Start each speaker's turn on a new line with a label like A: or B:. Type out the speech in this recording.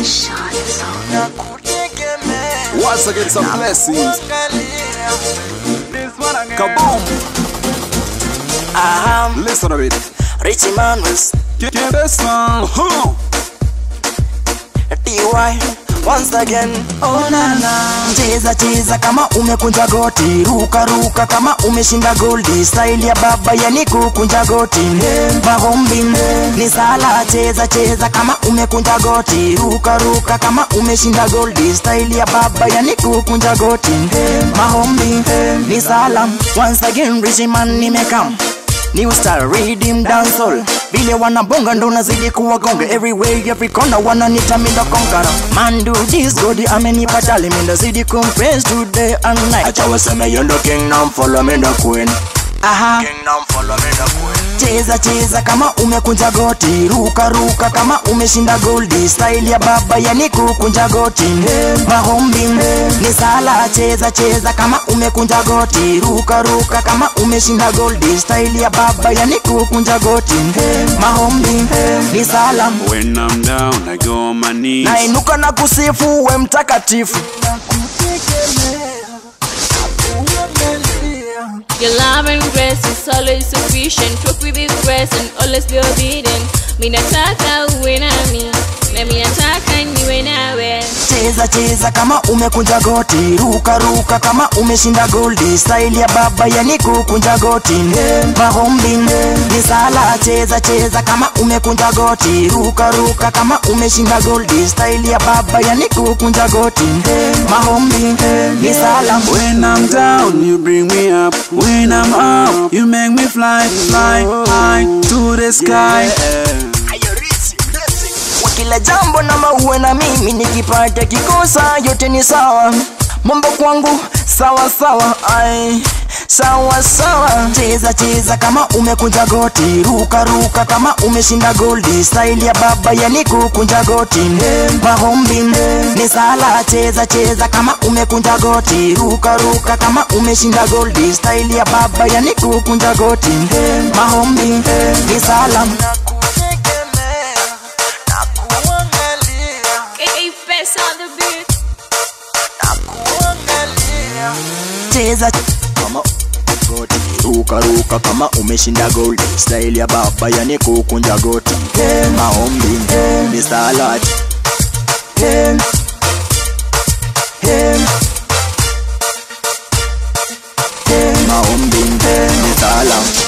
A: Once again, some blessings. Kaboom!
B: Aham,
A: Listen to it.
B: Richie Manuels,
A: Get this song. Huh.
B: TY, once again. Oh na na. Cheza cheza kama umekunja goti, ruka ruka kama umeshinda goldi, style ya baba yani kukunja goti. Mahombi ni sala, cheza cheza kama umekunja goti, ruka ruka kama umeshinda goldi, style ya baba yani kukunja goti. Mahombi ni sala, once again Richie Man nimekam New style redeem dancehall vile wanabonga ndo nazidi kuwagonga everywhere every corner wananita minda konkara man do this god amenipa dali minda zidi kumpraise today and night acha waseme yo ndo kingdom follow me ndo queen aha kingdom follow me ndo queen cheza cheza kama umekunja goti ruka ruka kama umeshinda goldi style ya baba yani kukunja goti mahombi ni sala cheza cheza kama umekunja goti ruka ruka kama umeshinda goldi style ya baba yani kukunja goti mahombi ni sala
C: When I'm down, I go on my knees.
B: nainuka na kusifu we mtakatifu
D: Your love and grace is always sufficient. Walk with His grace and always be obedient. Mi nataka uwe nami, nami nataka niwe nawe.
B: cheza cheza kama umekunja goti ruka ruka kama umeshinda goldi style ya baba yani kukunja goti mahombi ni sala cheza cheza kama umekunja goti ruka ruka kama umeshinda goldi style ya baba yani kukunja goti mahombi ni sala
C: When I'm down, you bring me up. When I'm up, you make me fly, fly high to the sky.
B: kwa kila jambo na mauwe na mimi nikipata kikosa yote ni sawa mambo kwangu sawa sawa ai sawa sawa cheza cheza kama umekunja goti ruka ruka kama umeshinda goldi style ya baba yani kukunja goti mahombi ni sala cheza cheza kama umekunja goti ruka ruka kama umeshinda goldi style ya baba yani kukunja goti mahombi ni sala
D: Hey, face on the beat.
B: cheza kama goti ruka ruka kama umeshinda gold style ya baba yani kukunja goti maombi ni salad maombi ni salad